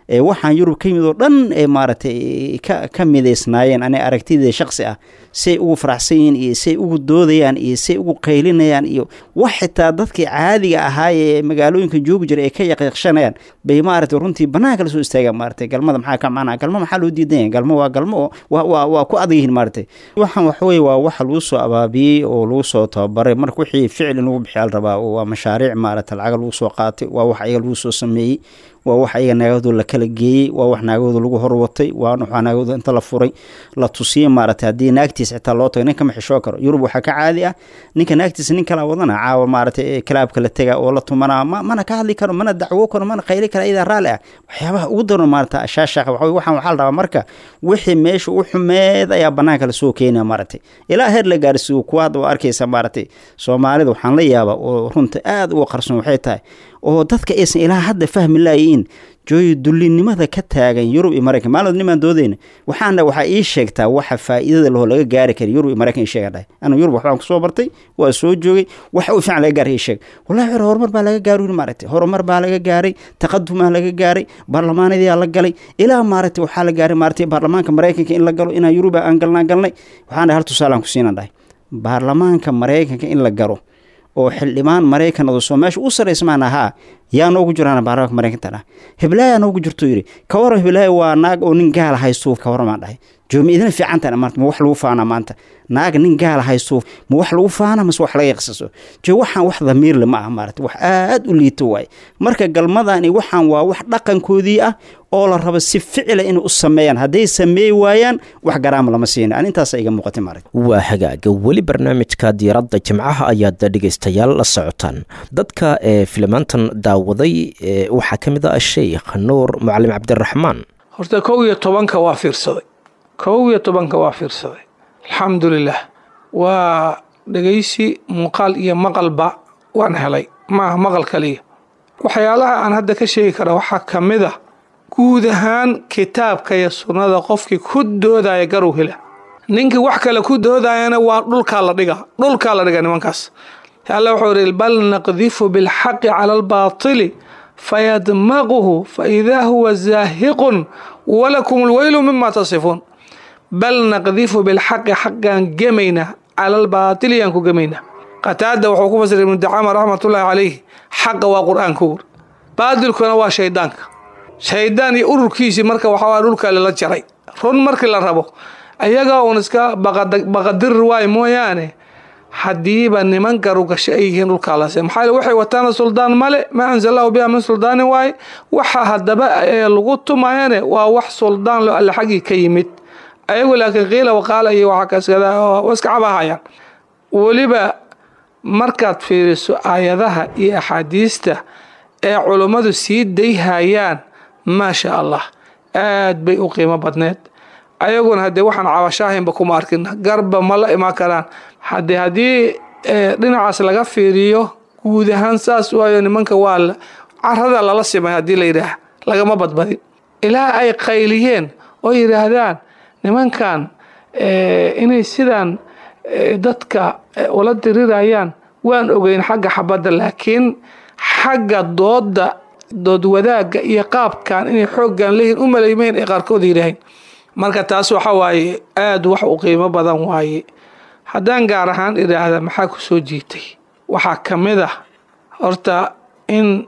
ee waxaan yurub ka yimid oo dhan ee maaragtay ka ka midaysnaayeen ani aragtidii shaksi ah say ugu faraxsan yihiin iyo say ugu doodayaan iyo say ugu qaylinayaan iyo wax xitaa dadkii caadiga ahaa ee magaalooyinka joogi jira ee ka yaqiiqshanayaan bay maaragtay runtii banaanka la soo istaagaan maaragtay galmada maxaa ka macnaa galmo maxaa loo diidan yahay galmo waa galmo oo waa waa waa ku adag yihiin maaragtay waxaan waxa weye waa waxa lagu soo abaabiyey oo lagu soo tababaray marka wixii ficil in lagu bixiya la rabaa waa mashaariic maaragtay lacaga lagu soo qaatay waa wax ayaga lagu soo sameeyey waa wax ayaga naagahooda la kala geeyey waa wax naagahooda lagu horwatay waa wax naagahooda inta la furay la tusiyey maaragtay haddii naagtiisa xitaa loo tago ninka ma xishoo karo yurub waxaa ka caadi ah ninka naagtiisa nin kala wadana caawa maaragtay kalaabka la tega oo la tumanaa ma mana ka hadli karo mana dacwo karo mana qayli karo iyadaa raalli ah waxyaabaha ugu daran maaragta shaashaqa waxa waxaan waxaa la rabaa marka wixii meesha u xumeed ayaa banaanka lasoo keenaya maaragtay ilaa heer la gaarsiiyo kuwa hadda waa arkaysa maaragtay soomaalida waxaan la yaabaa oo runta aada uga qarsoon waxay tahay oo dadka aysan ilaa hadda fahmi laayiin jooyi dullinimada ka taagan yurub iyo maraykan maalmood nimaan doodayna waxaana waxaa ii sheegtaa waxa faa'iidada laho laga gaari kara yurub iyo maraykan ii sheega dhahay anu yurub waxbaan kusoo bartay waa soo joogay waxa u fiican laga gaaray ii sheeg wallahi xore horumar baa laga gaaray maaragtay horumar baa laga gaaray taqadumaa laga gaaray baarlamaanadiyaa la galay ilaa maaragtay waxaa la gaaray maaragtay baarlamaanka maraykanka in la galo inaan yuruba aan galnaan galnay waxaan dhahay hal tusaalaan ku siinan dhahay baarlamaanka maraykanka in la galo oo xildhibaan maraykanadu soo meesha u saraysmaan ahaa yaa noogu jiraan baarlamaanka maraykanka dhaha heblaaya noogu jirto yidhi ka waran heblaaya waa naag oo nin gaala haysto ka waramaan dhahay joomi idina fiicantan maanta ma wax lagu faanaa maanta naag nin gaala haysto ma wax lagu faana mase wax laga yaqsaso jo waxaan wax damiirle ma ah maarata wax aad u liito waaye marka galmadani waxaan waa wax dhaqankoodii ah oo la rabo si ficila inay u sameeyaan hadday sameey waayaan wax garaama lama siina an intaasa iga muuqatay maaragta waa hagaaga weli barnaamijka diyaaradda jimcaha ayaad dhegaystayaal la socotaan dadka ee filimaantan daawaday waxaa ka mid ah sheikh nuur mucalim cabdiraxmaan horta kow iyo tobanka waa fiirsaday kow iyo tobanka waa fiirsaday alxamdulilah waa dhegaysi muuqaal iyo maqalba waan helay ma aha maqal kaliya waxyaalaha aan hadda ka sheegi kara waxaa ka mid a guud ahaan kitaabka iyo sunnada qofkii ku doodaya garow hela ninkii wax kale ku doodayana waa dhulkaa la dhiga dhulkaa la dhiga nimankaas alla wuxuu yidhi bal naqdifu bilxaqi cala albaatili fayadmaquhu faidaa huwa zaahiqun walakum lweylu mima tasifuun bal naqdifu bilxaqi xaqaan gemaynaa cala albaatili yaan ku gemaynaa qataada wuxuu ku fasiray ibnu dacama raxmatullaahi calayh xaqa waa qur-aanka ur baatilkuna waa shaydaanka shaydaan iyo ururkiisii marka waxaa dhulka lala jaray run markii la rabo ayagaa uun iska baqadir waay mooyaane haddiiba niman garugasho ay yihiin dhulkaa lase maxaa yele waxay wataana suldaan male maa anzalahu biha min suldaanin waaye waxa haddaba lagu tumayane waa wax suldaan lo alle xaggii ka yimid ayagu laakiin qiila waqaala iyo waxaa kaskada iska cabahayaan weliba markaad fiiriso aayadaha iyo axaadiista ee culummadu sii dayhayaan maasha allah aad bay u qiimo badneed ayaguna haddee waxaan cabashaahaynba kuma arkin garba ma la imaan karaan hade haddii dhinacaas laga fiiriyo guud ahaan saas waayo nimanka waa carada lala simay haddii la yidhaah lagama badbadin ilaa ay qayliyeen oo yidhaahdaan nimankan inay sidaan dadka ula dirirayaan waan ogeyn xagga xabadda laakiin xagga dooda dood wadaagga iyo qaabkan inay xooggan leeyihin u malaymeyn ay qaarkood yidhaahayn marka taas waxa waaye aada wax u qiimo badan waaye haddaan gaar ahaan idhaahda maxaa ku soo jiitay waxaa ka mid ah horta in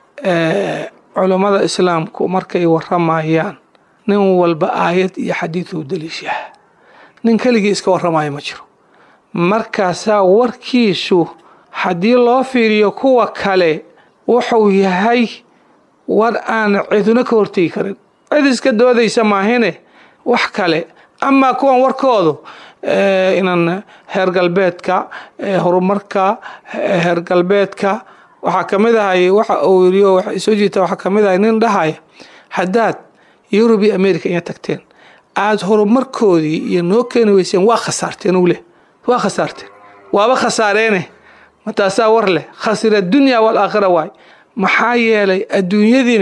culummada islaamku markay waramayaan nin walba aayad iyo xadiid uu daliishaha nin keligii iska warramaya ma jiro markaasaa warkiisu haddii loo fiiriyo kuwa kale wuxuu yahay war aan ciduna ka hortegi karin cid iska doodaysa maahine wax kale amaa kuwan warkoodu inan heer galbeedka horumarka heer galbeedka waxaa ka mid ahay waxa uu yiri oo soo jiita waxaa ka mid ahay nin dhahaya haddaad yurub iyo america inya tagteen aada horumarkoodii iyo noo keeni weyseen waa khasaarteen uu leh waa khasaarteen waaba khasaareene mataasaa war leh khasira dunya waalaakhira waay maxaa yeelay adduunyadiine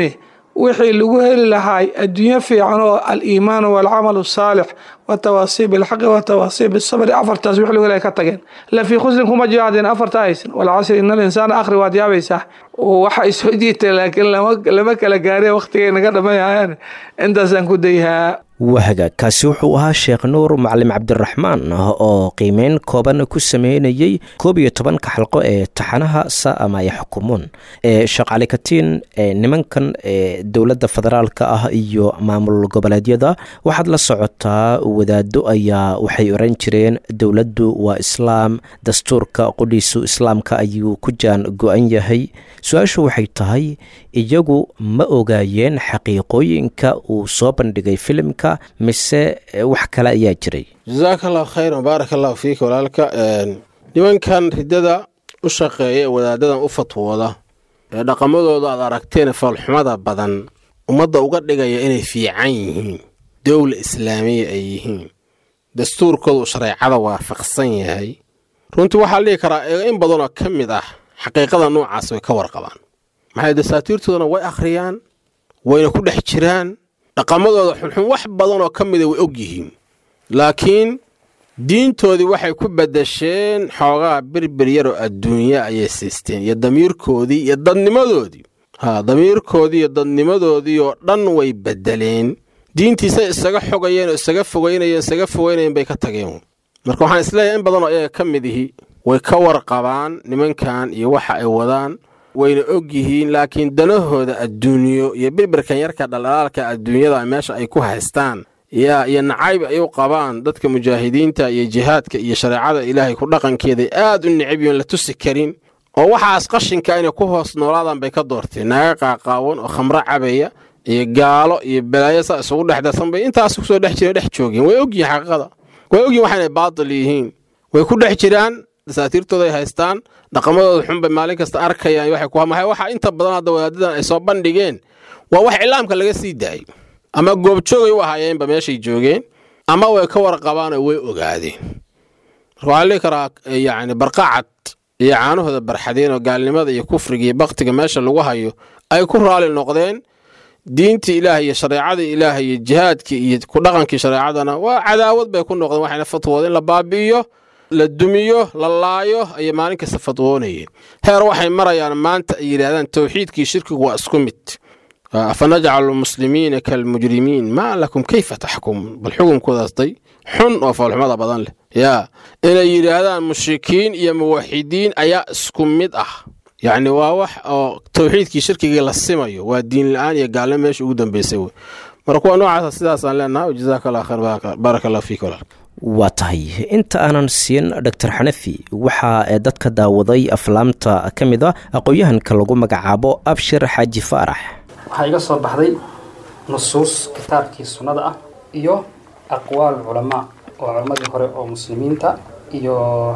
wixii lagu heli lahaay adduunyo fiican oo aliimaan walcamal asaalix watawaasii bilxaqi watawaasii bisabri afartaas wix lagu helay ka tageen la fii khusrin kuma jihaadeen afarta haysan walcasri ina alinsaana akhri waad yaabaysaa waxa isoo jiitay laakiin lama kala gaareen waqtigay naga dhamayayaan intaasaan ku dayhaa wahaga kaasi wuxuu ahaa sheekh nuur macalin cabdiraxmaan oo qiimeyn kooban ku sameynayey koob iyo tobanka xalqo ee taxanaha saama ay xukumuun sheekh cali katiin nimankan dowladda federaalka ah iyo maamul goboleedyada waxaad la socotaa wadaado ayaa waxay oran jireen dowladdu waa islaam dastuurka qudhiisu islaamka ayuu ku jaan go-an yahay su-aashu waxay tahay iyagu ma ogaayeen xaqiiqooyinka uu soo bandhigay filimka mise wax kale ayaa jiray jasaaka allahu khayran baarak allahu fiika walaalka nimankan riddada u shaqeeya ee wadaadadan u fatwooda ee dhaqamadooda aad aragteen foolxumada badan ummadda uga dhigaya inay fiican yihiin dowla islaamiya ay yihiin dastuurkoodu shareecada waafaqsan yahay runtii waxaa la dhihi karaa in badanoo ka mid ah xaqiiqada noocaas way ka warqabaan maxay dasaatiirtoodana way akhriyaan wayna ku dhex jiraan dhaqamadooda xunxun wax badanoo ka mida way og yihiin laakiin diintoodii waxay ku badasheen xoogaa berber yaroo adduunya ayay siisteen iyo damiirkoodii iyo dadnimadoodii ha damiirkoodii iyo dadnimadoodii oo dhan way bedeleen diintiisay isaga xogayeen oo isaga fogeynayeen isaga fogeynayeen bay ka tageen marka waxaan isleeyahay in badanoo iyaga ka mid ihi way ka warqabaan nimankan iyo waxa ay wadaan wayna og yihiin laakiin danahooda adduunyo iyo birbirkan yarka dhaldhalaalka adduunyada meesha ay ku haystaan yaa iyo nacayb ay u qabaan dadka mujaahidiinta iyo jihaadka iyo shareecada ilaahay ku dhaqankeeday aad u necab yoon la tusi karin oo waxaas qashinka inay ku hoos noolaadaan bay ka doorteen naaga qaaqaawan oo khamro cabaya iyo gaalo iyo balaayo saa isugu dhex darsan bay intaas kusoo dhex jireen dhex joogeen way ogyihin xaqiiqada way ogyihin waxaynay baatil yihiin way ku dhex jiraan dasaatiirtooday haystaan dhaqamadooda xunbay maalin kasta arkayaan waxay ku hamahay waxa inta badan hadda wadaadadan ay soo bandhigeen waa wax iclaamka laga sii daayay ama goobjoogay u ahaayeenba meeshay joogeen ama way ka warqabaan oo way ogaadeen marka waxaa lihi karaa yacni barqacad iyo caanahooda barxadeen oo gaalnimada iyo kufriga iyo baktiga meesha lagu hayo ay ku raali noqdeen diintii ilaah iyo shareecadii ilaah iyo jihaadkii iyo ku dhaqankii shareecadana waa cadaawad bay ku noqdeen waxayna fatwooda in la baabi'iyo la dumiyo la laayo ayay maalin kasta fatwoonayeen heer waxay marayaan maanta ay yidhaahdaan towxiidkii shirkigu waa isku mid afanajcalu lmuslimiina kalmujrimiin maa lakum kayfa taxkumuun bal xukunkoodastay xun oo foolxumada badan leh yaa inay yidhaahdaan mushrikiin iyo muwaxidiin ayaa isku mid ah yacni waa wax oo towxiidkii shirkigii la simayo waa diin la-aan iyo gaalnimo meesha ugu dambeysay wey marka kuwa noocaasa sidaasaan leenaha jazaaka allah khayr baaraka allah fiik walaal waa tahay inta aanan siin doctor xanafi waxaa dadka daawaday aflaamta ka mid a aqoon-yahanka lagu magacaabo abshir xaaji faarax waxaa iga soo baxday nusuus kitaabkii sunnada ah iyo aqwaal culamaa oo culammadii hore oo muslimiinta iyo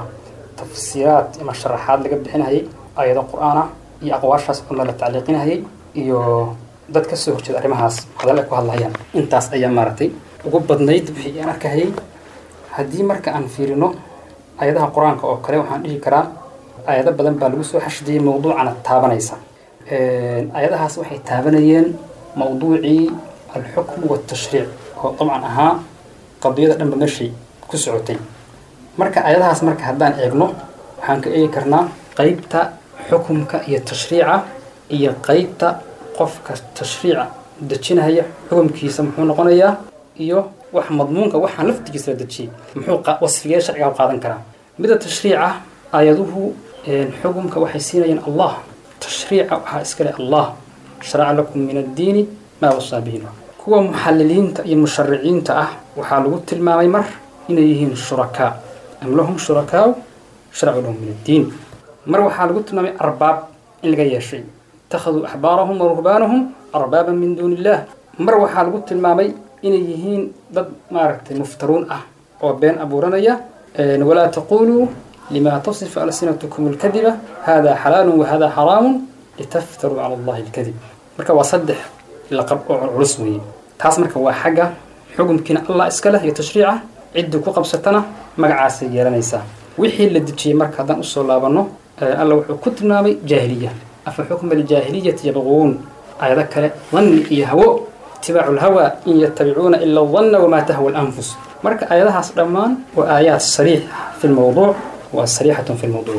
tafsiiraad ama sharaxaad laga bixinayay ayado qur-aan ah iyo aqwaashaas cunna la tacliiqinayay iyo dad ka soo horjeeda arrimahaas hadal ay ku hadlayaan intaas ayaa maaragtay ugu badnayd wixii aan arkahayay haddii marka aan fiirino ayadaha qur-aanka oo kale waxaan dhihi karaa ayado badan baa lagu soo xashidiyey mawduucana taabanaysa ayadahaas waxay taabanayeen mawduucii alxukmu waltashriic oo dabcan ahaa qadiyada dhanba meeshay ku socotay marka ayadahaas marka haddaan eegno waxaan ka eegi karnaa qeybta xukumka iyo tashriica iyo qeybta qofka tashriica dejinaya xukumkiisa muxuu noqonayaa iyo wax madmuunka waxaan laftigiisa la dejiyey muxuu wasfigee sharciga u qaadan karaa mida tashriica aayaduhu xukumka waxay siinayaan allah tashriica waxaa iskale allah sharaca lakum min addiini maa wasaa bihi kuwa muxaliliinta iyo mushariciinta ah waxaa lagu tilmaamay mar inay yihiin shurakaa am lahum shurakaau sharacuu lahum min addiin mar waxaa lagu tilmaamay arbaab in laga yeeshay ittakhaduu axbaarahum wa ruhbaanahum arbaaban min duuni illah mar waxaa lagu tilmaamay inay yihiin dad maaragtay muftaruun ah oo been abuuranaya walaa taquluu lima tasifu alsinatukum alkadiba hada xalaalu wahada xaraamu litaftaruu cala allahi alkadib marka waa saddex laqab oo culus weeye taas marka waa xagga xukumkiina allah iska leh iyo tashriica ciddii ku qabsatana magacaasay yeelanaysaa wixii la dejiyey marka haddaan usoo laabanno alla wuxuu ku tilmaamay jaahiliya afa xukma aljaahiliyati yabquun aayado kale danni iyo hawo itibaacu lhawa in yatabicuuna ila danna wamaa tahwa lanfus marka aayadahaas dhammaan waa aayaad sariix fi lmowduuc waa sariixatun fi lmowduuc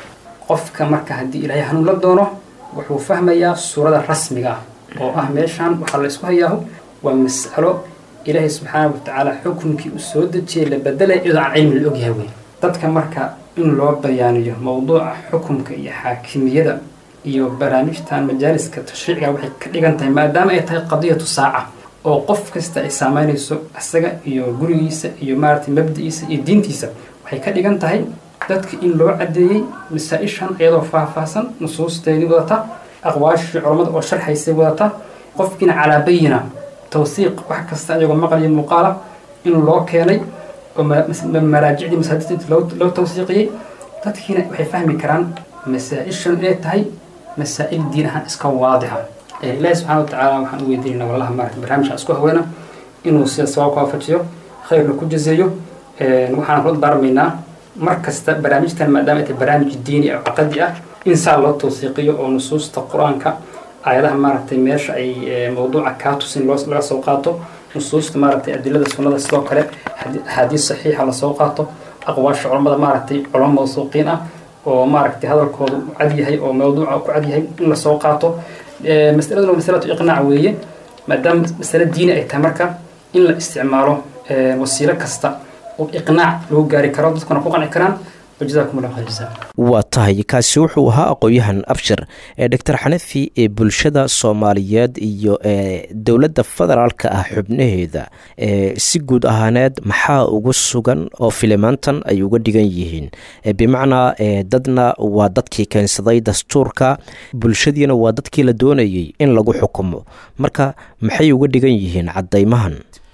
qofka marka haddii ilaahay hanuun la doono wuxuu fahmayaa suurada rasmiga ah oo ah meeshaan waxaa la isku hayaahu waa mas'alo ilaahay subxaana watacaala xukunkii u soo dejiyay la bedelay iyadoo aan cilmi la ogyahay wey dadka marka in loo bayaaniyo mowduuca xukumka iyo xaakimiyada iyo barnaamijtan majaaliska tashriiciga waxay ka dhigan tahay maadaama ay tahay qadiyatu saaca oo qof kasta ay saameynayso isaga iyo gurigiisa iyo maaragtay mabdiciisa iyo diintiisa waxay ka dhigan tahay dadka in loo cadeeyey masaa-ishan iyadoo faahfaahsan nusuusteedii wadata aqwaashii culammada oo sharxaysay wadata qofkiina calaa bayina tawsiiq wax kasta iyagoo maqal iyo muuqaala in loo keenay oo maraajicdii masaajidta loo tawsiiqiyey dadkiina waxay fahmi karaan masaa-ishan inay tahay masaa'il diin ahaan iska waadixa ilaahi subxana watacaala waxaan u weydiinayna wallaha maarata barnaamijka isku haweyna inuu sida sawaabka waafajiyo khayrna ku jazeeyo waxaan kula daarmaynaa mar kasta barnaamijtan maadaama ay tahay barnaamij diini oo caqadi ah in saa loo tawsiiqiyo oo nusuusta qur-aanka aayadaha maaragtay meesha ay mawduuca kaa tusin loo laga soo qaato nusuusta maaragtay adilada sunnada sidoo kale axaadiis saxiixa lasoo qaato aqwaasha culammada maaragtay culamo mawsuuqiin ah oo maaragtay hadalkoodu cad yahay oo mawduuca ku cad yahay in lasoo qaato masaladuna masalatu iqnaac weeye maadaama masale diini ay tahay marka in la isticmaalo wasiilo kasta oo iqnaac lagu gaari karo dadkuna ku qanci karaan wajazakum allah khayr jazaa waa tahay kaasi wuxuu ahaa aqoon-yahan abshir ee doctor xanafi ee bulshada soomaaliyeed iyo ee dowladda federaalka ah xubnaheeda ee si guud ahaaneed maxaa ugu sugan oo filimaantan ay uga dhigan yihiin bimacnaa dadna waa dadkii keensaday dastuurka bulshadiina waa dadkii la doonayey in lagu xukumo marka maxay uga dhigan yihiin caddaymahan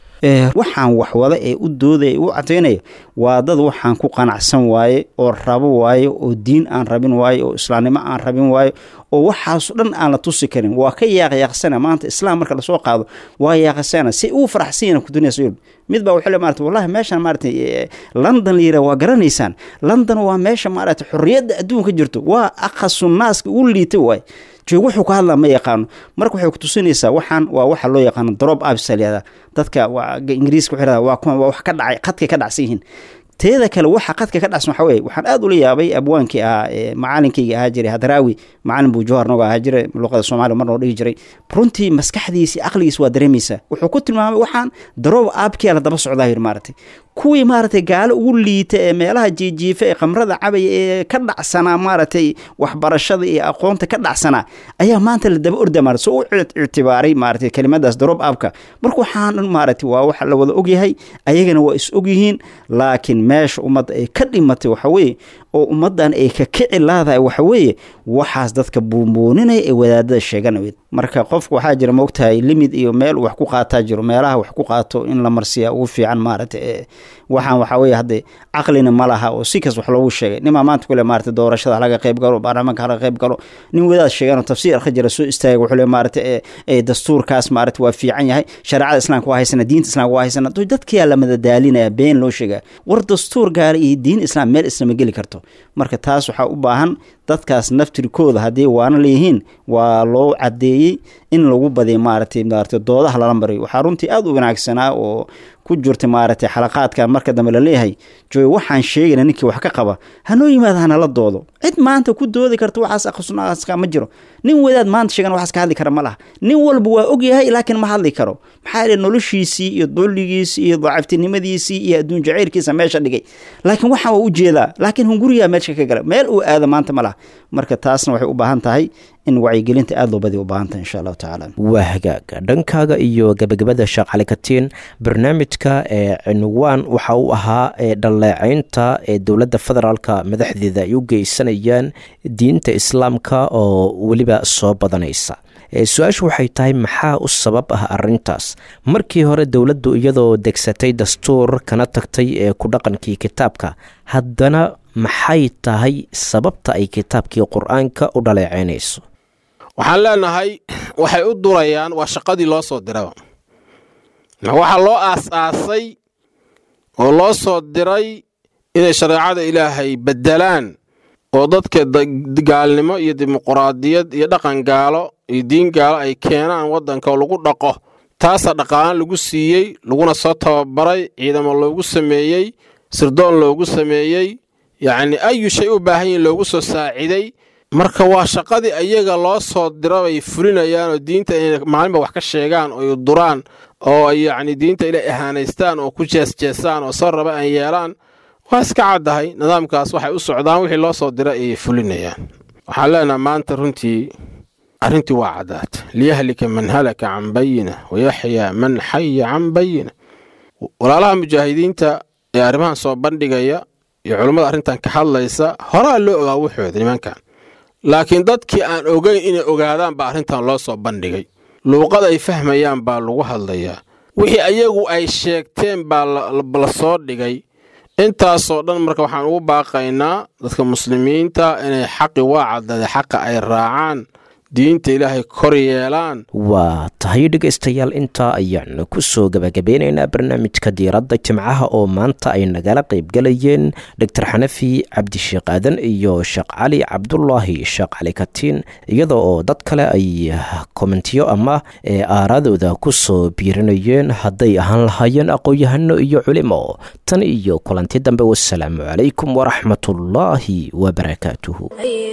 waxaan waxwada ee u doodaya u cadaynaya waa dad waxaan ku qanacsan waaye oo rabo waaye oo diin aan rabin waaye oo islaamnimo aan rabin waaye oo waxaaso dhan aan la tusi karin waa ka yaaqyaaqsana maanta islaam marka lasoo qaado waa yaaqasana si uu faraxsanyana kuduniyasa yurub mid baa wuxuu le maarata wallahi meeshaan maarata london layira waa garanaysaan london waa meesha maarata xorriyadda adduunka jirto waa aqasu naaska u liita waaye joog wuxuu ka hadlaa ma yaqaano marka waxay kutusinaysaa waxaan waa waxa loo yaqaano drop absa layihahda dadka ingiriiska waxay waa kuwan waa wax ka dhacay qadkay ka dhacsan yihiin teeda kale waxa qadka ka dhacsan waxa weye waxaan aad ula yaabay abwaankii ahaa macalinkayga ahaa jiray hadraawi macalin buu jawhar noga ahaa jiray luqada soomaaliya mar noo dhihi jiray runtii maskaxdiisi aqligiis waa dareemaysaa wuxuu ku tilmaamay waxaan drop abkia la daba socdaa yiri maaragtay kuwii maaragtay gaalo ugu liita ee meelaha jiijiifa ee khamrada cabaya ee ka dhacsanaa maaragtay waxbarashada iyo aqoonta ka dhacsanaa ayaa maanta la daba orda maarata soo u ictibaaray maaragtay kelimadaas drop abka marka waxaan dhan maaragtay waa waxa la wada ogyahay ayagana waa is ogyihiin laakiin meesha ummadda ay ka dhimatay waxa weeye oo ummaddan ay ka kici laadahay waxa weeye waxaas dadka buunbuuninaya ee wadaadada sheeganaweed marka qofka waxaa jira maogtahay limid iyo meel wax ku qaataa jiro meelaha wax ku qaato in la marsiyaa ugu fiican maaragtay waxaan waxaa weye hadde caqlina ma laha oo si kas wax loogu sheegay nimaa maanta kule maarata doorashada halaga qayb galo baarlamaanka halaga qayb galo nin wadaad sheeganoo tafsiir arka jira soo istaaga wuxuu le maarata dastuurkaas maarata waa fiican yahay shareecada islaamka waa haysana diinta islaamka waa haysana dadkiyaa la madadaalinaya been loo sheegaa war dastuur gaara iyo diin islaam meel islama geli karto marka taas waxaa u baahan dadkaas naftirkooda haddii waana leeyihiin waa loo cadeeyey in lagu badiyo maaragtay maarata doodaha lala mariyo waxaa runtii aada u wanaagsanaa oo ku jirta maaragtay xalaqaadkan marka dambe laleeyahay jooy waxaan sheegayna ninkii wax ka qaba hanoo yimaada hanala doodo cid maanta ku doodi karta waxaas aqsunaska ma jiro nin wadaad maanta sheegan waxaas ka hadli kara ma laha nin walba waa ogyahay laakiin ma hadli karo maxaa yeele noloshiisii iyo dulligiisii iyo dacaftinimadiisii iyo adduun jacaylkiisa meesha dhigay laakiin waxaan waa ujeedaa laakiin hunguriyaa meesha ka gala meel uu aado maanta ma laha marka taasna waxay u baahan tahay in wacyigelinta aada loo badiya u baahan tahay insha allahu tacaala waa hagaaga dhankaaga iyo gabagabada sheekh cali katiin barnaamijka ee cinwaan waxa uu ahaa ee dhaleecaynta ee dowladda federaalka madaxdeeda ay u geysanayaan diinta islaamka oo weliba soo badanaysa su-aashu waxay tahay maxaa u sabab ah arintaas markii hore dowladdu iyadoo degsatay dastuur kana tagtay ee ku dhaqankii kitaabka haddana maxay tahay sababta ay kitaabkii qur-aanka u dhaleecaynayso waxaan leenahay waxay u durayaan waa shaqadii loo soo diraba waxaa loo aas-aasay oo loo soo diray inay shareecada ilaahay beddelaan oo dadka gaalnimo iyo dimuquraadiyad iyo dhaqan gaalo iyo diin gaalo ay keenaan waddanka oo lagu dhaqo taasaa dhaqaalaan lagu siiyey laguna soo tababaray ciidamo loogu sameeyey sirdoon loogu sameeyey yacni ayu shay u baahan yihin loogu soo saaciday marka waa shaqadii ayaga loo soo diro bay fulinayaan oo diinta inay maalinba wax ka sheegaan oo duraan oo ay yacni diinta inay ahaanaystaan oo ku jeesjeesaan oo soo raba ay yeelaan waa iska caddahay nidaamkaas waxay u socdaan wixii loo soo dira ayay fulinayaan waxaan leenaha maanta runtii arrintii waa caddaata liyahlika man halaka can bayina wayaxyaa man xaya can bayina walaalaha mujaahidiinta ee arrimahan soo bandhigaya iyo culummada arrintan ka hadlaysa horaa loo ogaa wuxooda nimankan laakiin dadkii aan ogeyn inay ogaadaan baa arrintan loo soo bandhigay luuqad ay fahmayaan baa lagu hadlayaa wixii ayagu ay sheegteen baa la soo dhigay intaasoo dhan marka waxaan ugu baaqaynaa dadka muslimiinta inay xaqi waa caddada xaqa ay raacaan diinta ilaahay kor yeelaan waa tahay dhegaystayaal intaa ayaan ku soo gabagabeynaynaa barnaamijka diiradda jimcaha oo maanta ay nagala qaybgalayeen doctor xanafi cabdisheekh aadan iyo sheekh cali cabdulaahi sheekh cali katiin iyada oo dad kale ay kommentiyo ama aaraadooda ku soo biirinayeen hadday ahaan lahaayeen aqoon-yahano iyo culimo tan iyo kulanti dambe wasalaamu calaykum waraxmatullaahi wabarakaatuhu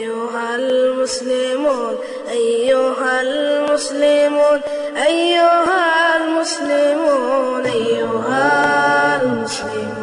أيها المسلمون أيها المسلمون أيها المسلمون